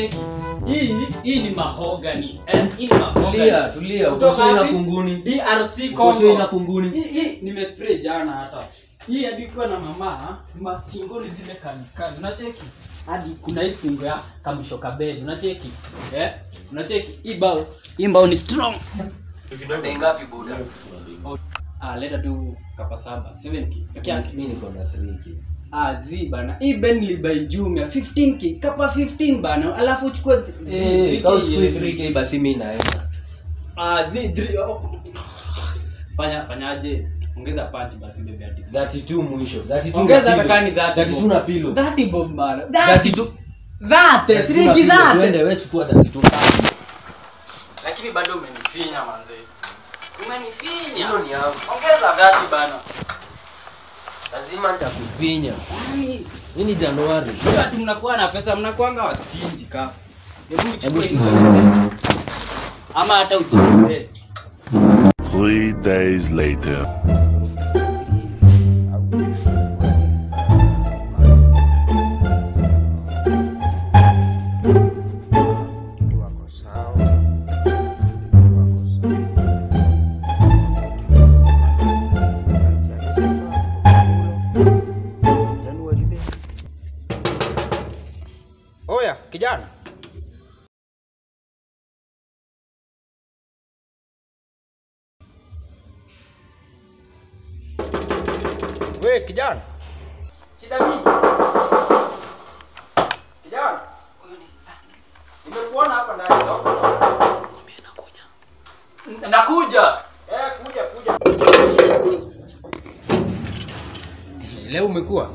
unacheki hii hii ni mahogany eh, hii ni mahogany Tulia, tulia. Kutoka Uko sure ina wapi? kunguni? DRC Uko sure ina Congo kunguni? hii hii nimespray jana hata hii hadi kuwa na mama mastingo ni zile kalikali unacheki hadi kuna hii stingo ya kamisho kabeli unacheki eh unacheki hii bao hii bao ni strong Bei ngapi buda? ah leta tu kapa saba 70 peke yake Mimi niko na 3k. Ah, zi bana. Hii Bentley by Jumia 15k, kapa 15 bana. Alafu uchukue zi Eh, 3K kama uchukue yes. 3k basi mimi naenda. Ah, zi 3 oh. Fanya fanyaje? Ongeza punch basi bebe hadi. 32 mwisho. 32 Ongeza na hata pillow. kani 30. 32 na pillow. 30 bob bana. 30 32 Dhate, 32 na shilingi pillow. dhate. Twende wewe chukua 32. Lakini bado umenifinya manze. Umenifinya. Hilo ni yangu. Ongeza 30 bana. Lazima nitakufinya. Ai, Hii ni Januari. Watu mnakuwa na pesa mnakuanga wastingi ka. Hebu Hebu uchukue shika. hizo. Ama hata ujue. Three days later. wako sawa wako sawa Januari be. Oya kijana, we kijana, Shida mingi. kijana, nimekuona hapa ndani leo. Nakuja. Eh, kuja kuja. Leo umekuwa?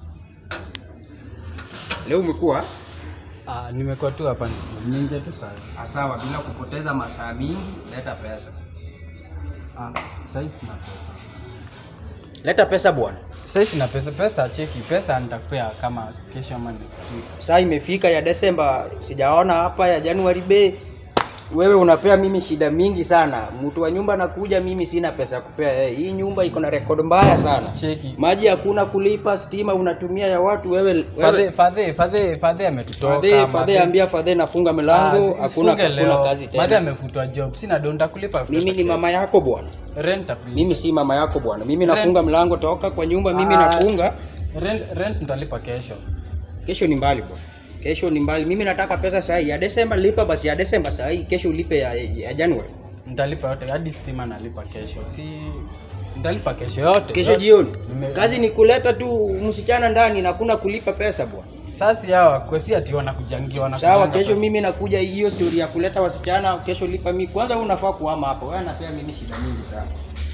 Leo umekuwa? Ah, nimekuwa tu hapa ninge tu sana. Ah, Sawa, bila kupoteza masaa mingi, leta pesa. Ah, sasa sina pesa. Leta pesa bwana. Sasa sina pesa, pesa cheki, pesa nitakupea kama kesho ama next week. Saa imefika ya Desemba, sijaona hapa ya Januari be. Wewe unapea mimi shida mingi sana. Mtu wa nyumba nakuja, mimi sina pesa ya kupea yeye. Hii nyumba iko na rekodi mbaya sana. Cheki. Maji hakuna kulipa, stima unatumia ya watu wewe. Fadhe wewe fadhe fadhe fadhe ametutoka. Fadhe, fadhe ambia fadhe nafunga milango, Ah, hakuna sifunge hakuna leo. kazi Fadhe tena. amefutwa job. Sina do nitakulipa pesa. Mimi ni mama yako bwana. rent please. Mimi si mama yako bwana. Mimi nafunga mlango, toka kwa nyumba, mimi Ah. nafunga. rent rent nitalipa kesho. Kesho ni mbali bwana. Kesho ni mbali. Mimi nataka pesa saa hii. Ya Desemba lipa basi ya Desemba saa hii. Kesho ulipe ya, ya Januari. Nitalipa yote hadi stima nalipa kesho. Si nitalipa kesho yote. Kesho yote. jioni. Nime- Kazi ni kuleta tu msichana ndani na kuna kulipa pesa bwana. Sasa hawa kwesi ati wanakujangia wanakujanga Sawa, kesho pesa. mimi nakuja hiyo story ya kuleta wasichana, kesho lipa mimi. Kwanza wewe unafaa kuhama hapo. Wewe anapea mimi shida mingi sana.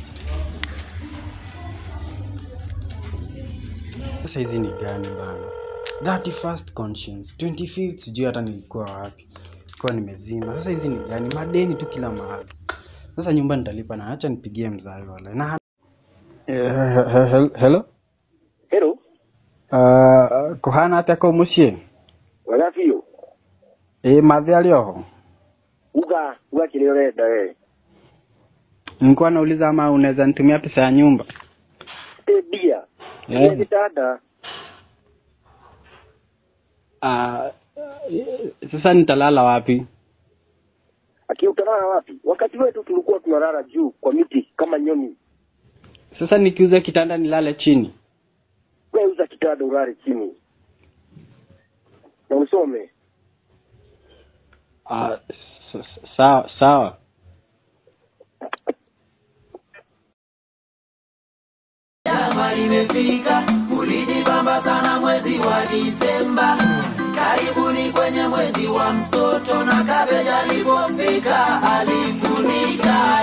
Sasa hizi ni gani bana? 31st conscience, 25th sijui hata nilikuwa wapi. Kwa nimezima. Sasa hizi ni gani? Madeni tu kila mahali. Sasa nyumba nitalipa na acha nipigie mzazi wala. Na hello. Hello, Uh, kuhana atia ko mucie wagabiũ ĩ mathe arĩ oho uga uga kĩrĩa ũrenda we nilikuwa nauliza ama unaweza nitumia pesa ya nyumba ĩ mbia Eh. ĩa gĩtanda uh, sasa nitalala wapi akiutalala wapi wakati wetu tulikuwa tunalala juu kwa miti kama nyoni sasa nikiuza kitanda nilale chini we uza kitanda ulale chini na usome uh, sawa sawa Jama limefika, ulijibamba sana mwezi wa Disemba. Karibuni kwenye mwezi wa msoto, na kabeja alipofika alifunika